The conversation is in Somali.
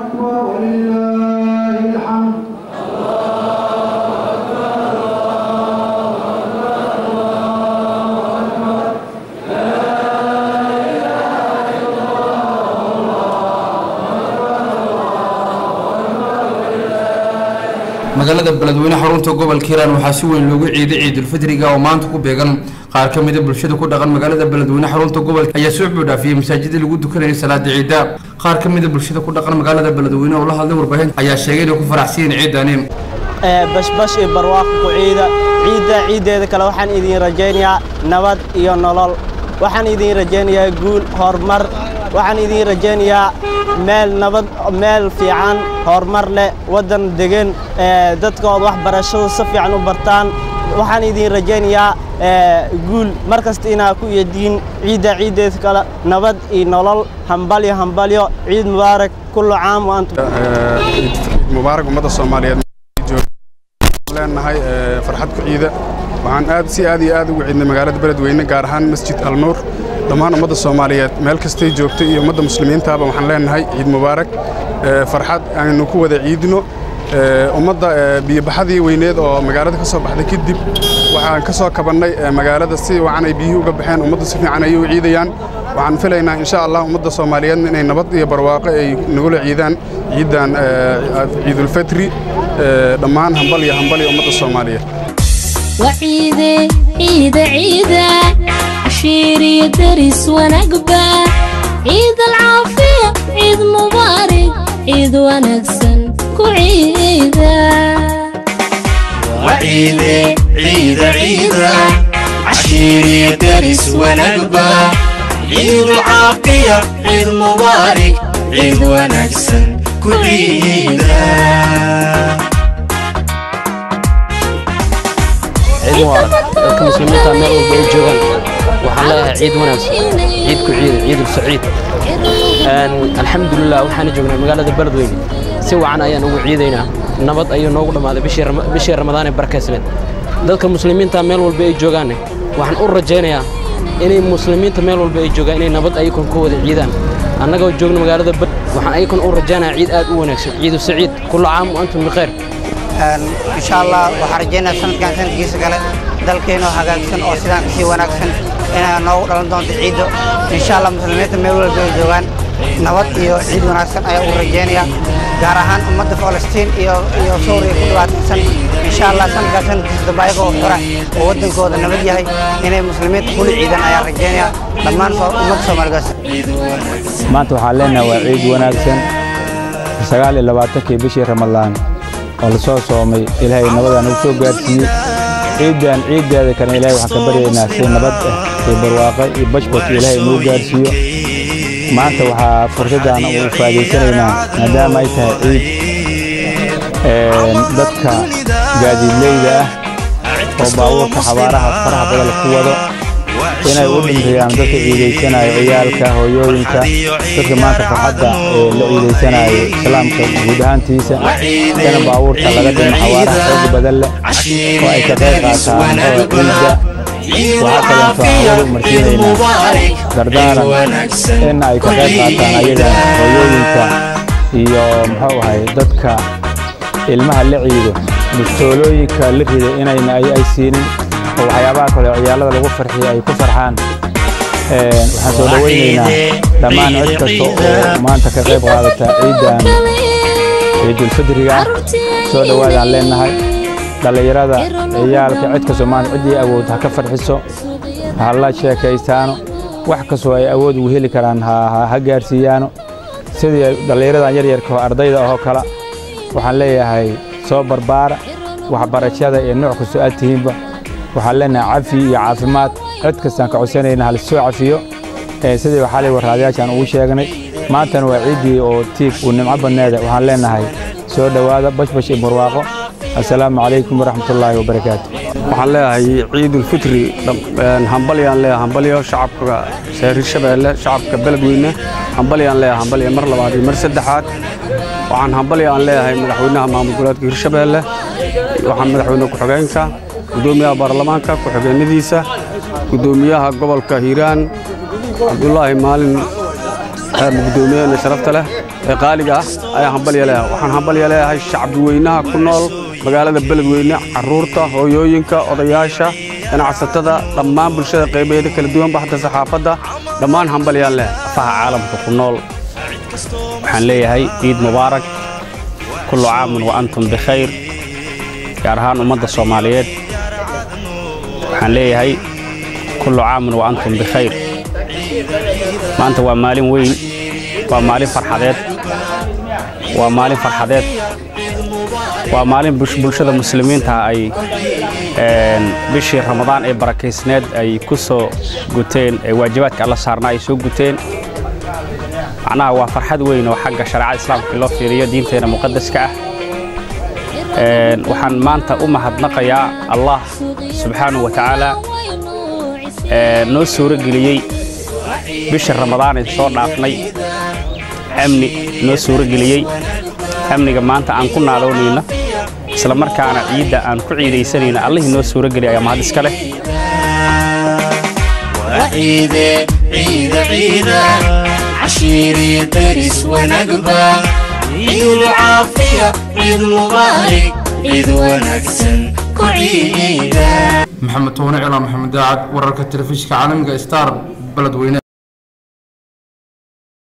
أكبر ولله الحمد magaalada beledweyne xarunta gobolka hiiraan waxaa si weyn loogu ciiday ciidulfidriga oo maanta ku beegan qaar ka mida bulshada ku dhaqan magaalada beledweyne xarunta gobolka ayaa soo buudhaafiyey masaajidii lagu dukanayay salaada ciida qaar ka mida bulshada ku dhaqan magaalada beledweyne oo la hadlay warbaahinta ayaa sheegay inay ku faraxsiiyeen ciidani bashbash iyo barwaaqo ku ciida ciidda ciiddeeda kale waxaan idiin rajaynayaa nabad iyo nolol waxaan idiin rajaynayaa guul horumar waxaan idiin rajaynayaa meel nabad meel fiican horumar leh waddan degan dadkooda waxbarashada si fiican u bartaan waxaan idiin rajaynayaa guul mar kasta inaa ku yeediin ciidda ciiddeeda kale nabad iyo nolol hambalyo hambalyo ciid mubaarak kullu caam wa antum mubaarak ummadda soomaaliyeed leenahay farxad ku ciida waxaan aad si aad iyo aad ugu ciidnay magaalada beledweyne gaar ahaan masjid alnuur dhammaan ummadda soomaaliyeed meel kastay joogto iyo ummadda muslimiintaaba waxaan leenahay ciid mubaarak farxad aynu ku wada ciidno ummadda biyobaxadii weyneed oo magaalada ka soo baxday kadib waxaan ka soo kabannay magaalada si wacan ay biyihii uga baxeen ummaddu si fiican ayay u ciidayaan waxaan filaynaa insha allah ummadda soomaaliyeedna inay nabad iyo barwaaqo ay nagula ciidaan ciiddan ciidulfitri dhammaan hambal iyo hambal iyo ummadda soomaaliyeed وعيدة عيدة عيدة عشيري درس ونقبة عيد العافية عيد مبارك عيد ونكسن كعيدة وعيدة عيدة عيدة عشيري درس ونقبة عيد العافية عيد مبارك عيد ونكسن كعيدة ciid mubaarak dadka muslimiinta meel walba ay joogaan waxaan leeyahay ciid wanaagsan ciid ku ciida ciidul saciid alxamdulilah waxaan joognaa magaalada beledweyne si wacan ayaan ugu ciidaynaa nabad ayuu noogu dhammaaday bishii ramadaan ee barakaysneed dadka muslimiinta meel walba ay joogaanne waxaan u rajaynayaa inay muslimiinta meel walba ay joogaan inay nabad ayakon ku wada ciidaan annagoo joogna magaalada bed waxaan ayakon u rajaynayaa ciid aad u wanaagsan ciidu saciid kullu caam wa antum bikhayr insha allah waxaan rajaynayaa sanadkan sanadkiisa kale dalkeenoo hagaagsan oo sidaan kasii wanaagsan inay noogu dhalan doonto ciiddo insha allah muslimiinta meel walba ay joogaan nabad iyo ciid wanaagsan ayaa ugu rajaynayaa gaar ahaan ummadda falastiin iyo iyo suuriya ku dhibaataysan insha allah sanadkan sanadkiisa dambe ayagoo xora oo waddankooda nabad yahay inay muslimiinta kula ciidan ayaa rajaynayaa dhammaan ummadda soomaaligaas maanta waxaan leenahay waa ciid wanaagsan sagaal iyo labaatankii bishii ramadaan oo la soo soomay ilaahay nabadaan ugu soo gaarsiiyey ciiddan ciiddeeda kale ilaahay waxaan ka baryaynaa si nabad ah iyo barwaaqo iyo bashbash ilaahay inuu gaarsiiyo maanta waxaa fursaddan u faa'iidaysanaynaa maadaama ay tahay ciid dadka gaadiidleyda ah oo baabuurka xabaaraha faraha badan ku wado inay u dhintayaan dadka ciidaysanayo ciyaalka hooyooyinka dadka maanta farxadda ee la ciidaysanayo islaamka guud ahaantiisa dana baabuurta laga dhimo xawaaraha xoog badan leh oo ay ka qayb qaataan ciidda waxaa kaleeto aan weli marsiinaynaa dardaaran in ay ka qayb qaataan ayaga hooyooyinka iyo muxuu ahay dadka ilmaha la ciido bistoolooyinka la rida inayna ay siinin oo waxyaabaha kale oo ciyaalada lagu farxiyo ay ku farxaan waxaan soo dhowaynaynaa dhammaan cid kasta oo maanta ka qayb qaadata ciiddan ciidulfidriga soo dhowaadaan leenahay dhallinyarada ciyaalka cid kastoo maanta ciddii awood ha ka farxiso ha la sheekaystaano wax kastoo ay awood ugu heli karaan ha gaarsiiyaano sidii dhallinyaradan yaryarka oo ardayda ahoo kale waxaan leeyahay soo barbaara waxbarashada iyo nooc kastoo aad tihiinba waxaan leenahay cafi iyo caafimaad cid kastaan ka codsanayna hal soo cafiyo sidii waxaalay warraadayaashaan ugu sheegnay maantana waa ciiddii oo tiig uu nimco badneeda waxaan leenahay soo dhowaada bashbash iyo barwaaqo assalaamu calaykum waraxmatullaahi wabarakaatu waxaan leeyahay ciidulfitri hambalyaan leeyahay hambalyo shacabka reer shabeelle shacabka beledweyne hambalyaan leeyahay hambalyo mar labaad iyo mar saddexaad waxaan hambalyaan leeyahay madaxweynaha maamul goboleedka hirshabeelle waxaan madaxweyne ku-xigeenka gudoomiyaha baarlamaanka ku-xigeenadiisa gudoomiyaha gobolka hiiraan cabdulaahi maalin gudoomiyaheena sharafta leh ee qaaliga ah ayaan hambalya leeyahay waxaan hambalya leeyahay shacbi weynaha ku nool magaalada beledweyne carruurta hooyooyinka odayaasha ganacsatada dhammaan bulshada qaybaheeda kala duwan baxda saxaafadda dhammaan hambalyaan leeyahay afaha caalamka ku nool waxaan leeyahay ciid mubaarak kullu caamun wa antum bikhayr gaar ahaan ummadda soomaaliyeed waxaan leeyahay kullu caamun wa antum bikhayr maanta waa maalin weyn waa maalin farxadeed waa maalin farxadeed waa maalin bulshada muslimiinta ay bishii ramadaan ee barakaysneed ay ku soo guteen ee waajibaadka alla saarnaa ay soo guteen macnaha waa farxad weyn oo xagga shareecada islaamka loo fiiriyo diinteena muqadaska ah waxaan maanta u mahadnaqayaa allah subxaanahu wa tacaala noo suuro geliyey bisha ramadaan ee soo dhaafnay amni noo suuro geliyey amniga maanta aan ku naaloonayno isla markaana ciidda aan ku ciidaysanayno allihii noo suuro geliya ayaa mahad iska leh وعيدة عيدة عيدة عشيري درس ونقبة عيد العافية عيد مبارك عيد ونكسن كعيدة maxamed toone cilaan maxamed daacad wararka telefishinka caalamiga star beledweyne